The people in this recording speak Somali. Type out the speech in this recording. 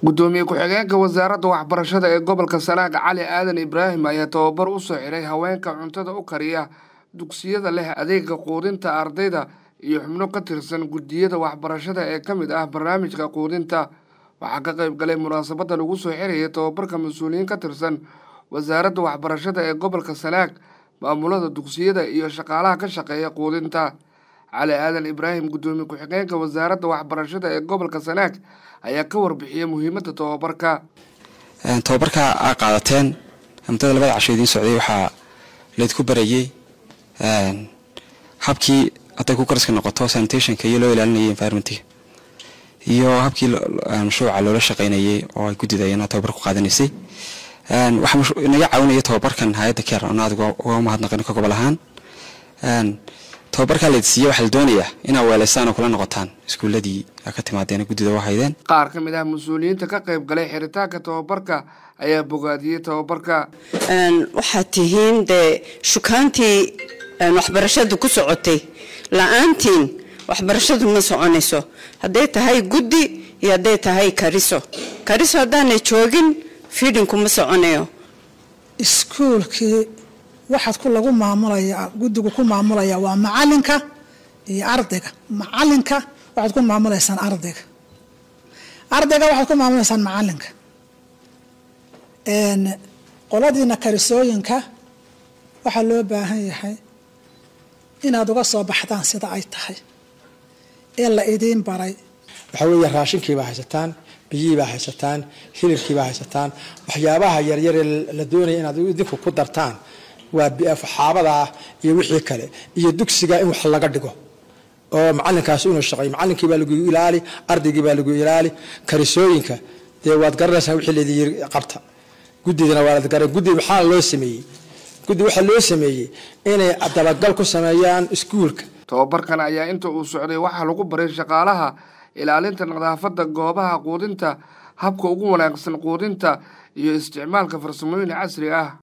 gudoomiye ku-xigeenka wasaaradda waxbarashada ee gobolka sanaag cali aadan ibraahim ayaa tababar u soo xiray haweenka cuntada u kariya dugsiyada leh adeega quudinta ardayda iyo xubno ka tirsan guddiyada waxbarashada ee ka mid ah barnaamijka quudinta waxaa ka qayb galay munaasabadda lagu soo xiraya tababarka mas-uuliyiin ka tirsan wasaaradda waxbarashada ee gobolka sanaag maamulada dugsiyada iyo shaqaalaha ka shaqeeya quudinta cali aadan ibraahim guddoomiye ku-xigeenka wasaaradda waxbarashada ee gobolka sanaag ayaa ka warbixiyay muhiimadda tababarka tababarka aa qaadateen muddada labada casho idiin socday waxaa laydku barayey habkii hadday ku karaska noqoto sanitationka iyo loo ilaalinayay environmentga iyo habkii mashruuca loola shaqaynayay oo ay guddida iyana tababar ku qaadanaysay waxaa inaga caawinaya tababarkan hay-adda keer oona adig uga mahadnaqin ka gobol ahaan tababarkaa laydsiiya waxaa la doonayaa inaa weelaystaan oo kula noqotaan iskuuladii ka timaadeen guddida u haydeen qaar ka mid ah mas-uuliyiinta ka qayb galay xiritaanka tababarka ayaa bogaadiyey tababarka waxaad tihiin dee shukaantii waxbarashadu ku socotay la-aantiin waxbarashadu ma soconayso hadday tahay guddi iyo hadday tahay kariso kariso haddaanay joogin fiidhinku ma soconayo iskuulkii waxaad ku lagu maamulaya guddigu ku maamulaya waa macalinka iyo ardayga macalinka waxaad ku maamulaysaan ardayga ardayga waxaad ku maamulaysaan macalinka qoladiina karisooyinka waxaa loo baahan yahay inaad uga soo baxdaan sida ay tahay ee la idiin baray waxaa weeye raashinkiibaa haysataan biyihiibaa haysataan hilibkiibaa haysataan waxyaabaha yaryaree la doonaya inaad idinku ku dartaan waa xaabadaa iyo wixii kale iyo dugsiga in wax laga dhigo oo macalinkaas inuu shaqeeyo macalinkii baa lagu ilaali ardaygii baa lagu ilaali karisooyinka dee waad garanaysaa wixii laydin yiri qabta guddidana waad garan guddi maxaa loo sameeyey guddi waxaa loo sameeyey inay dabagal ku sameeyaan iskuulka tababarkan ayaa inta uu socday waxaa lagu baray shaqaalaha ilaalinta nadaafadda goobaha quudinta habka ugu wanaagsan quudinta iyo isticmaalka farsamooyin casri ah